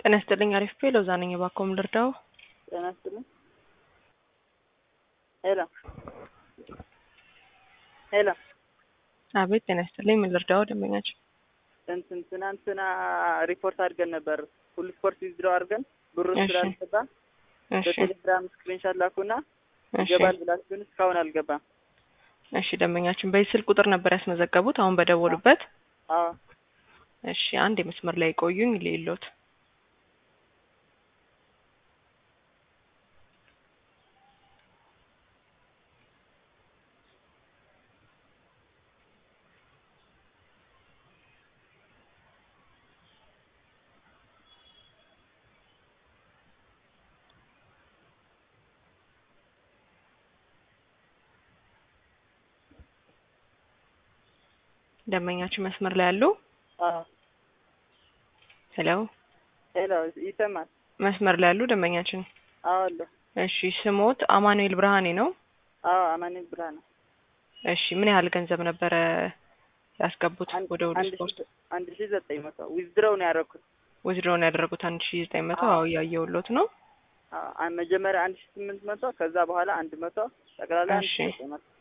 ጤና ይስጥልኝ። አሪፍ ፔ ሎዛ ነኝ። እባክዎ ምን ልርዳው? ጤና ይስጥልኝ። ሄሎ ሄሎ። አቤት ጤና ይስጥልኝ። ምን ልርዳው? ደንበኛችን እንትን ትናንትና ሪፖርት አድርገን ነበር ሁሉ ስፖርት ዊዝድሮ አድርገን ብሩ እሺ። ስላልገባ እሺ በቴሌግራም ስክሪንሻት ላኩና እሺ ይገባል ብላችሁ ግን እስካሁን አልገባም። እሺ ደንበኛችን በዚህ ስልክ ቁጥር ነበር ያስመዘገቡት አሁን በደወሉበት። አዎ እሺ አንድ የመስመር ላይ ቆዩኝ ሌሎት ደንበኛችን መስመር ላይ ያሉ አዎ ሄሎ ሄሎ ይሰማል? መስመር ላይ ያሉ ደንበኛችን አዎ አለ። እሺ ስሞት አማኑኤል ብርሃኔ ነው። አዎ አማኑኤል ብርሃን እሺ ምን ያህል ገንዘብ ነበረ ያስገቡት አንድ ወደ ሁሉ አንድ ስፖርት? ሺህ አንድ ሺህ ዘጠኝ መቶ ዊዝድሮው ነው ያደረኩት። ወዝድሮውን ያደረጉት አንድ ሺ ዘጠኝ መቶ አዎ። አዎ እያየሁሎት ነው። አዎ አን- መጀመሪያ አንድ ሺህ ስምንት መቶ ከዛ በኋላ አንድ መቶ ጠቅላላ አንድ ሺህ እሺ። ዘጠኝ መቶ